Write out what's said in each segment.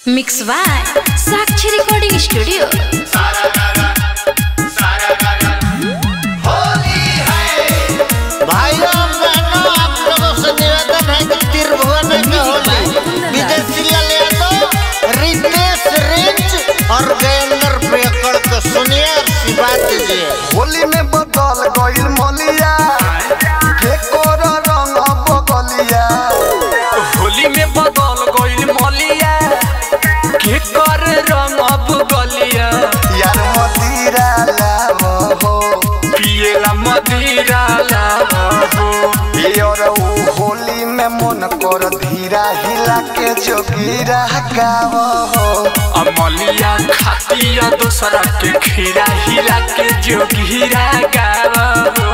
mix by Sakshi recording studio भाइयों बहनों आप लोगों से निवेदन है कि त्रिभुवन में होली विदेशी यादव रितेश रिंच और गजेंद्र प्रियकर को सुनिए और सिवा दीजिए होली में बदल गइल मलिया केकोर रंग बगलिया होली में बदल गइल मलिया के कर रंग अब गलिया यार मदिरा लाव हो पिएला मदिरा लाहो और ऊ होली में मन कर धीरा हिला के जोगीरा गाव हो अमलिया खातिया दूसरा के खीरा हिला के जोगिरा गावो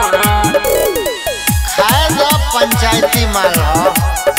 खाए दो पंचायती माल हो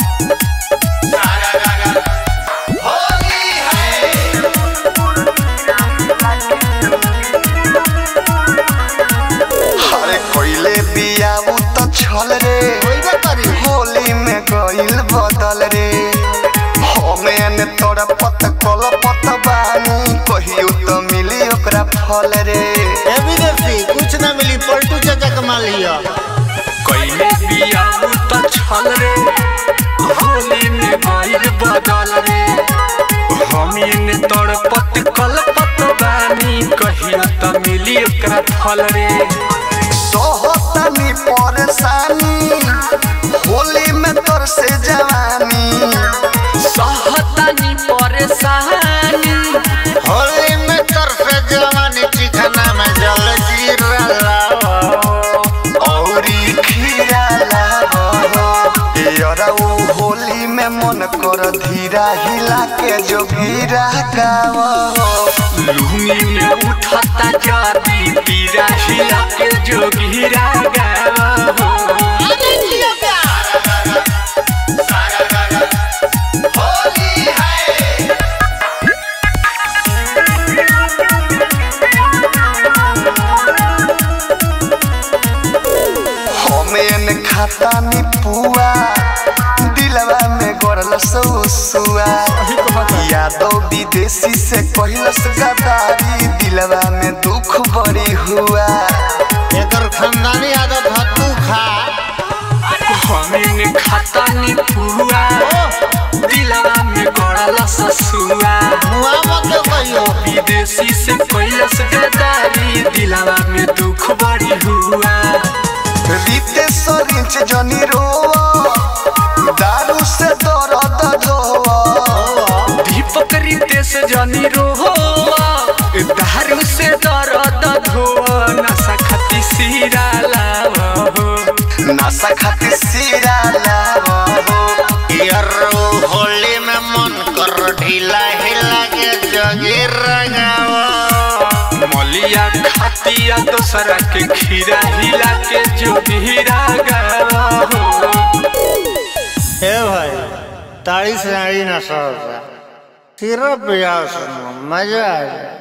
अरे कोइले बिया ऊ तो छल रे होइबे करी होली में गइल बदल रे हमें तोरा पत कल पत बानी कहियो तो मिली ओकरा फल रे ए विदेशी कुछ ना मिली पलटू चाचा कमा लियो कइले बिया त छल रे होली में गइल बदल रे हम इने तड़पत कलपत बानी कहिया त मिली ओकरा फल रे सोहतनी परेशानी होली में तोर से जवानी सहतानी परेशानी होली में तरफे जवानी चिकना में जल जीरा लाओ औरी खीरा लावो यारा ऊ होली में मन कर धीरा हिला के जोगीरा गावो लुंगी में उठता जाती तीरा हिला के जोगिरा गावो हमें खाता नी पुआ दिलवा में गरल सौसुआ यादव विदेशी से कहलस गदारी दिलवा में दुख बड़ी हुआ एकर खानदानी आदत है तू खा हमीन खाता नी पुआ दिलवा में गड़ल ससुआ मुआ मत कहियो विदेशी से कैलस गदारी दिलवा में दुख बड़ी हुआ रितेश रिंच जनी रोवा दारू से दर्द धोवा दीपक रितेश जनी रोवा दारू से दर्द धोआ नशा खती सीरा लावो नशा खातिर सिरा लावो यार होली में मन कर ढीला हिला के जगी रंगावा मलिया खातिया दोसरा के खीरा हिला के जो हीरा गावा ए भाई ताड़ी से नाड़ी ना सर सिर्फ मजा आ जाए